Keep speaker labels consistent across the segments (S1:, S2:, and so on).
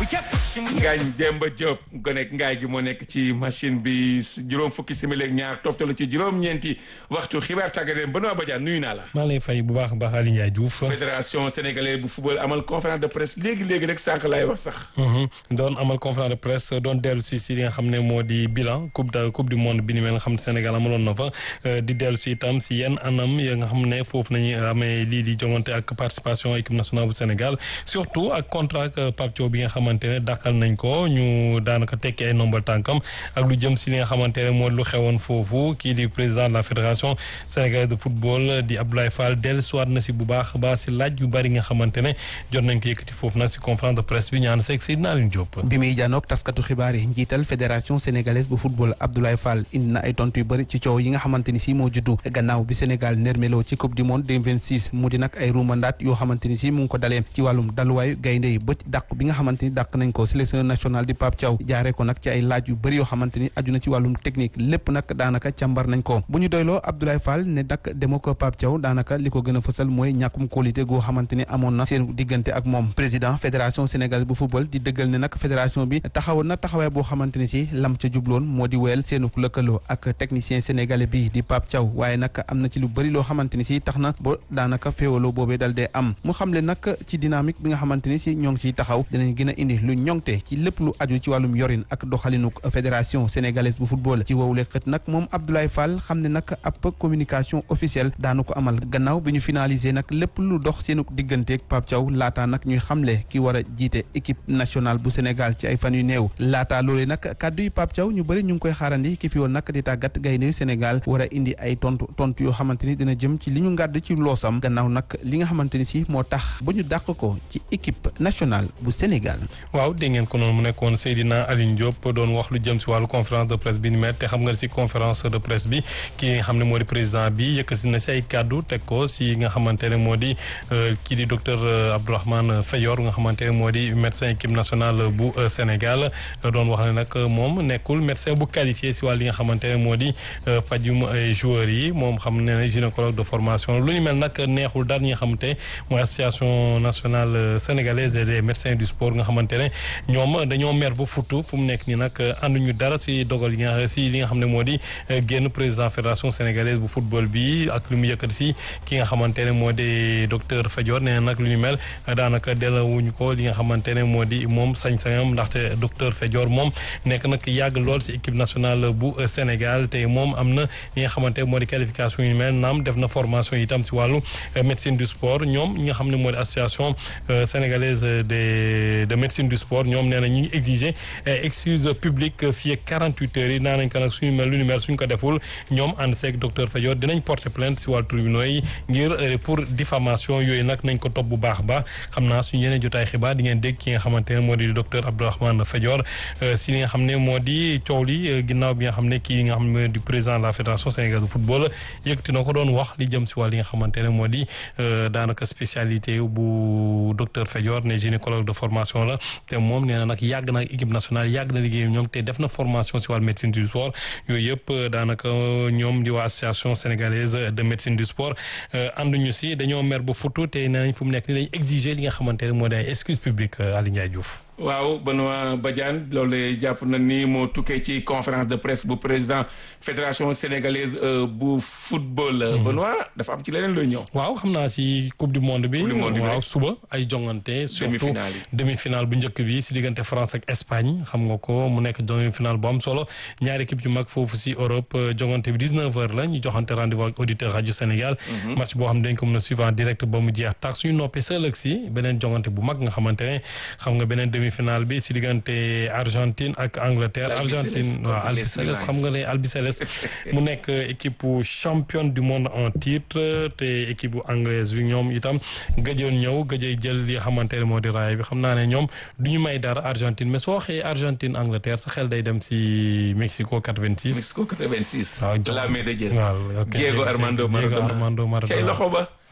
S1: Ngaañ Demba Diop gonek ngaay gi moo nekk ci machine bi juróom fukki simili ak ñaar toftalu ci juróom-ñeenti waxtu xibaar tàggat Benoît Badiane nuyu naa la.
S2: maa lay fay bu baax a baax Aliou Ndiaye Diouf.
S1: fédération sénégalaise bu football amal conférence de presse léegi léegi rek sànq laay wax sax.
S2: doon amal conférence de presse doon dellu si si li nga xam ne moo di bilan coupe de coupe du monde bi ni mel nga xam ne Sénégal amaloon na fa di dellu si itam si yenn anam ya nga xam ne foofu nañu amee lii di jongante ak participation équipe nationale bu Sénégal surtout ak contrat ak Pape Thiaw bi nga xamante ne dàqal nañ ko ñu daanaka tekki ay nombal tànkam ak lu jëm si li nga xamante ne moo lu xewoon foofu kii di président de la fédération sénégalaise de football di Abdoulaye Fall dellu siwaat na si bu baax baax si laaj yu bari nga xamante ne jot nañ ko yëkkati foofu nag si conférence de presse bi ñaan seeg Seydina Alioune Diop.
S3: bi muy jànnoog taskatu xibaar yi njiital fédération sénégalaise bu football Abdoulaye Fall indi na ay tontu yu bëri ci coow yi nga xamante ni si moo juddu gannaaw bi Sénégal nërmeloo ci coupe du monde 2026 mu di nag ay ruumandaat yoo xamante ni si mu ngi ko dalee ci wàllum daluwaayu gaynde yi ba dàq bi nga xamante ni dàq nañ ko sélection nationale di Pape Thiaw jaaree ko nag ci ay laaj yu bëri yoo xamante ni aju na ci wàllum technique lépp nag daanaka càmbar nañ ko bu ñu doyloo Abdoulaye Fall ne nag demo ko Pape Thiaw daanaka li ko gën a fësal mooy ñàkkum qualité goo xamante ni amoon na seen diggante ak moom président fédération sénégalaise bu football di dëggal ne nag fédération bi taxawoon na taxawaay boo xamante ni si lam ca jubloon moo di weel seenu lëkkaloo ak technicien sénégalais bi di Pape Thiaw waaye nag am na ci lu bëri loo xamante ni si tax na ba daanaka féewaloo boobee dal dee am mu xamle nag ci dynamique bi nga xamante ni si ñoo ngi ciy taxaw dinañ gën a indi lu ñoŋte ci lépp lu aju ci wàllum yorin ak doxalinuk fédération sénégalaise bu football ci wowule xët nag moom Abdoulaye Fall xam ne nag ab communication officielle daanu ko amal gannaaw bi ñu finalisé nag lépp lu dox seenuk digganteeg Pape Thiaw laataa nag ñuy xamle ki war a jiite équipe nationale bu Sénégal ci ay fan yu néew laataa loolee nag kàddu yi Pape Thiaw ñu bëri ñu ngi koy xaarandi ki fi woon nag di tàggat gaynde Sénégal war a indi ay tontu tontu yoo xamante ni dina jëm ci li ñu ngàdd ci loosam gannaaw nag li nga xamante ni si moo tax ba ñu dàq ko ci équipe nationale bu Sénégal.
S2: waaw dégg ngeen ko noonu mu nekkoon Seydina Alioune Diop doon wax lu jëm si wàllu conférence de presse bi ni mel te xam nga si conférence de presse bi ki nga xam ne moo di président bi yëkkati na si ay kàddu teg ko si nga xamante ne moo di kii di docteur Abdourahmane Fayor nga xamante ne moo di médecin équipe nationale bu Sénégal doon wax ne nag moom nekkul médecin bu qualifié si wàll li nga xamante ne moo di fajum joueurs yi moom xam ne ne gynécologue de formation lu ñu mel nag neexul daal ñi nga xamante mooy association nationale sénégalaise des médecins du sport nga xamante ne ñoom dañoo mer ba futu fu mu nekk nii nag ànduñu dara si dogal yi nga si li nga xam ne moo di génn président fédération sénégalaise bu football bi ak lu mu yëkkati si ki nga xamante ne moo di docteur Fadior nee nag lu ñu mel daanaka delawuñu ko li nga xamante ne moo di moom sañ-sañam ndaxte docteur Fadior moom nekk nag yàgg lool si équipe nationale bu Sénégal te moom am na li nga xamante moo di qualification yu mel naam def na formation itam si wàllu médecine du sport ñoom ñi nga xam ne moo di association sénégalaise de de médecine du sport ñoom nee na ñu ngi exiger excuse publique fii ak 48 heures yi naa nañ ko nag suñu mel lu ñu mel suñ ko deful ñoom ànd seeg docteur Fadior dinañ porter plainte si wàllu tribunaux yi ngir pour diffamation yooyu nag nañ ko topp bu baax ba xam naa suñu yeneen jotaay xibaar di ngeen dégg ki nga xamante ne moo di docteur Abdourahmane Fadior si li nga xam ne moo di coow li ginnaaw bi nga xam ne kii nga xam ne di président de la fédération sénégalaise de football yëkkati na ko doon wax li jëm si wàll li nga xamante ne moo di daanaka spécialité bu docteur Fadior ne gynécologue de formation la te moom nee na nag yàgg na équipe nationale yàgg na liggéey ñoom te def na formation si wàllu médecine du sport yooyu yëpp daanaka ñoom di waa association sénégalaise de médecine du sport ànduñu si dañoo mer ba futu te nee nañ fu mu nekk ni dañ exiger li nga xamante ne moo di ay excuse publique Aliou Ndiaye Diouf
S1: waaw Benoît Badiane loolu jàpp na ni moo tukkee ci conférence de presse bu président fédération sénégalaise bu football. Benoît dafa am ci leneen looy ñëw.
S2: waaw xam naa si coupe du monde bi. waaw suba ay jongante. surtout demi finale bu njëkk bi si diggante France ak Espagne xam nga ko mu nekk demi finale bu am solo ñaari équipe yu mag foofu si Europe jongante bi 19h la ñu joxante rendez-vous ak auditeur rajo Sénégal. match boo xam ne dañ ko mën a suivre en direct ba mu jeex tax suñu noppee sa ëllëg si beneen jongante bu mag nga xamante ne xam nga beneen demi-finale bi si diggante Argentine ak Angleterre Argentine waaw albiceleste xam nga ne albiceleste mu nekk équipe championne du monde en titre te équipe bu anglaise bi ñoom itam gëjoon ñëw gëjee jël li xamante ne moo di raay bi xam naa ne ñoom du ñu may dara Argentine mais soo waxee Argentine Angleterre sa xel day dem si Mexico 86.
S1: Mexico 86.
S2: waaw
S1: la main de Dieu.
S2: waaw ok
S1: Diego Armando Maradona
S2: Diego Armando Maradona
S1: cay loxo ba.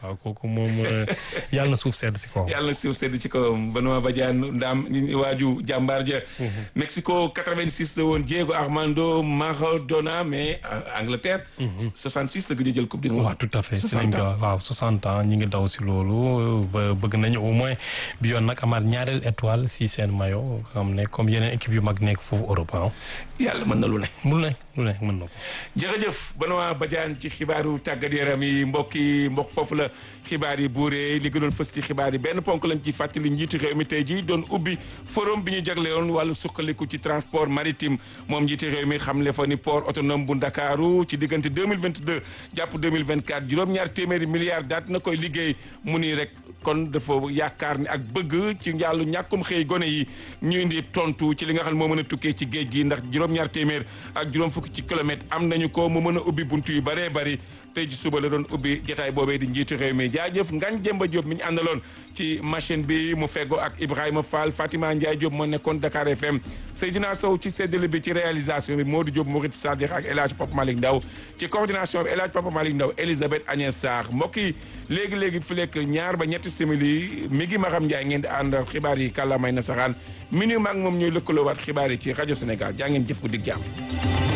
S2: waaw kooku moom yàlla na suuf sedd si kawam.
S1: yàlla na suuf sedd ci kawam Benoît Badiane ndaam waaju jàmbaar ja Mexico 86 la woon Diego Armando Maradona mais Angleterre. 66 la gëj a jël coupe du monde.
S2: waaw tout à fait si nañ ko waaw 60 ans ñi ngi daw si loolu ba bëgg nañu au moins bi yoon nag amaat ñaareel étoile si seen maillot xam ne comme yeneen équipe yu mag nekk foofu Europe
S1: yàlla mën na lu ne.
S2: mun ne lu ne mën na ko.
S1: jërëjëf Benoît Badiane ci xibaaru tàggat yaram yi mbokk yi mbokk foofu la xibaar yi buuree li gënoon fës ci xibaar yi benn ponk lañ ci fàttali njiitu réew mi tey jii doon ubbi forum bi ñu jagleeloon wàllu suqaliku ci transport maritime moom njiitu réew mi xamle fa ni port autonome bu Ndakaaru ci diggante 2022 jàpp 2024 juróom-ñaar téeméeri milliards daat na koy liggéey mu nii rek kon dafa yaakaar ni ak bëgg ci njàllu ñàkkum xëy gone yi ñu indi tontu ci li nga xam ne moo mën a tukkee ci géej gi ndax juróom-ñaar téeméer ak juróom fukki ci kilomètre am nañu ko mu mën a ubbi buntu yu bëree bëri tey ji suba la doon ubbi jotaay boobee di njiitu réew mi jaajëf Ngagne Demba Diop mi ñu àndaloon ci machine bi mu feggoo ak Ibrahima Fall Fatima Ndiaye Diop moo nekkoon Dakar FM Seydina Sow ci séddale bi ci réalisation bi Modou Diop Mourid Sadikh ak El Hadj Papa Malick Ndaw ci coordination bi El Hadj Papa Malick Ndaw Elisabeth Agnès Sarr mbokk yi léegi-léegi fi lekk ñaar ba ñetti simili mi ngi Maxam Ndiaye ngeen di ànd xibaar yi kàllaamay nasaraan minu maag moom ñooy lëkkaloowaat xibaar yi ci rajo Sénégal jaa ngeen jëf ko dig jàmm